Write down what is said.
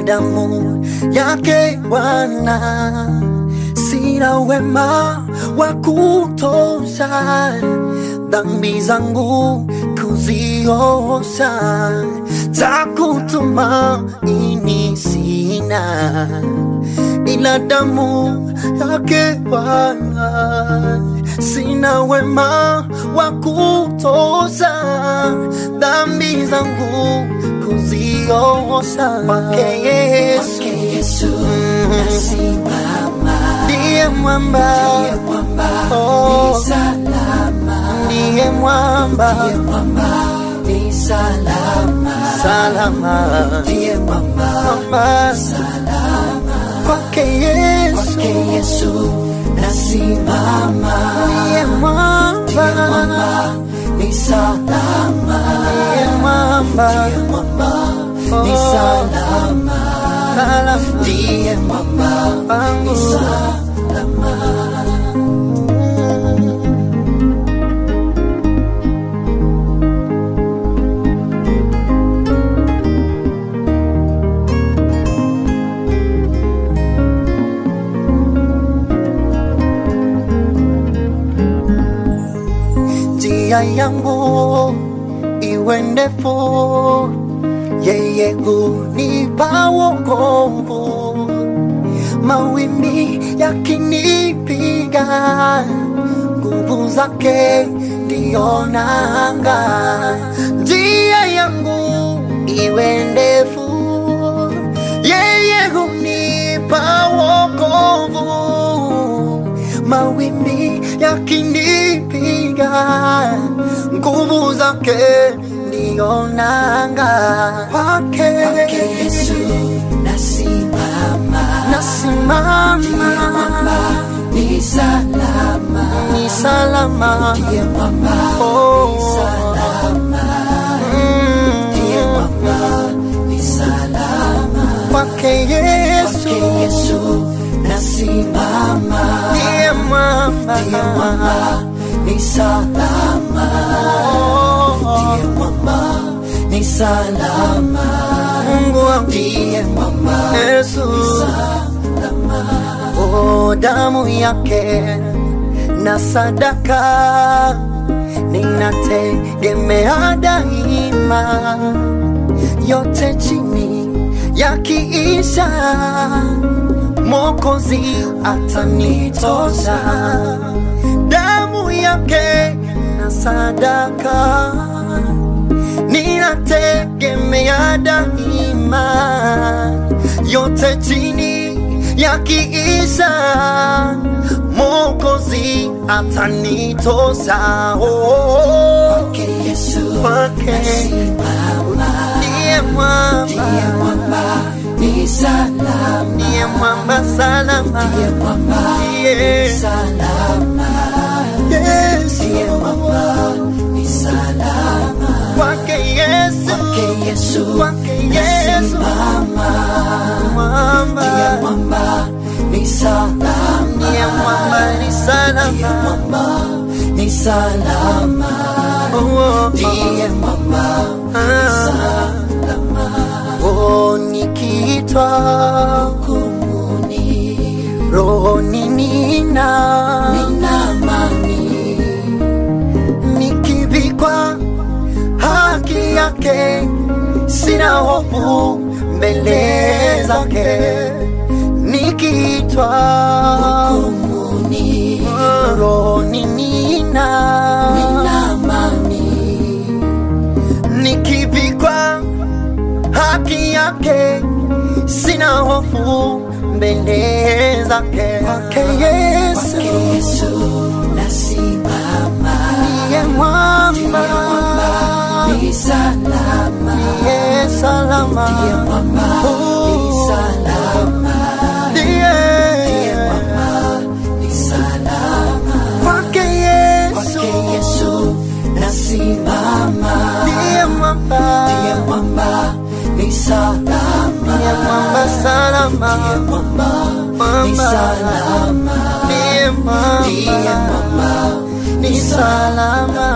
damu yake Bwana. Sina wema wa kutosha dhambi zangu kuziosha, takutumaini sina ila damu yake Bwana. Sina wema wa kutosha dhambi zangu kuziosha kwake Yesu, Yesu Mm. nasimama, ndiye mwamba, ndiye mwamba Oh. ni salama, ndiye mwamba ndiye mwamba ni salama, salama, ndiye mwamba mwamba salama, kwake Yesu, kwake Yesu nasimama, ndiye mwamba, mwamba ni salama, ndiye mwamba, ndiye mwamba ni Oh. salama, salama ndiye mwamba wangu. ni salama. njia yangu iwe ndefu, yeye hunipa wokovu. Mawimbi yakinipiga, nguvu zake ndiyo nanga. Njia yangu iwe ndefu, yeye hunipa wokovu mawimbi yakinipiga, nguvu zake ndiyo nanga. Kwake Kwake Yesu nasimama, nasimama, ni salama, ni salama. ndiye mwamba Oh, ni salama, mm, ndiye mwamba ni salama. kwake Yesu Kwake Yesu nasimama, ndiye mwamba, ndiye mwamba ni salama, Oh, ndiye mwamba ni salama, Mungu wangu ndiye mwamba Yesu Oh, damu yake na sadaka ninategemea daima, yote chini yakiisha, Mwokozi atanitosha. Damu yake na sadaka ninategemea daima, yote chini yakiisha, Mwokozi atanitosha. Oh, Kwake Yesu kwake nasimama, ndiye mwamba, ndiye mwamba ni salama, ndiye mwamba salama, ndiye mwamba ndiye ni salama, Yesu, ndiye mwamba ni salama. kwake Yesu, Kwake Yesu kwake Yesu, nasimama, mwamba, ndiye mwamba ni salama, ndiye mwamba ni ndiye salama. mwamba ni salama, Oh, oh, ndiye mwamba ah. Oh, nikiitwa kumuni rohoni nina nina amani, nikivikwa haki yake, sina hofu mbele zake. Nikiitwa kumuni rohoni nina nina amani, nikivikwa haki yake, sina hofu mbele zake. Kwake Yesu kwake Yesu nasimama, ndiye mwamba, ni salama, ndiye salama, ndiye mwamba ni Oh, salama, ndiye mwamba ni salama, kwake Yesu kwake Yesu nasimama, ndiye mwamba, ndiye mwamba ni salama, ndiye mwamba salama, mwamba ni mwamba salama, ndiye ndiye mwamba mwamba ni salama.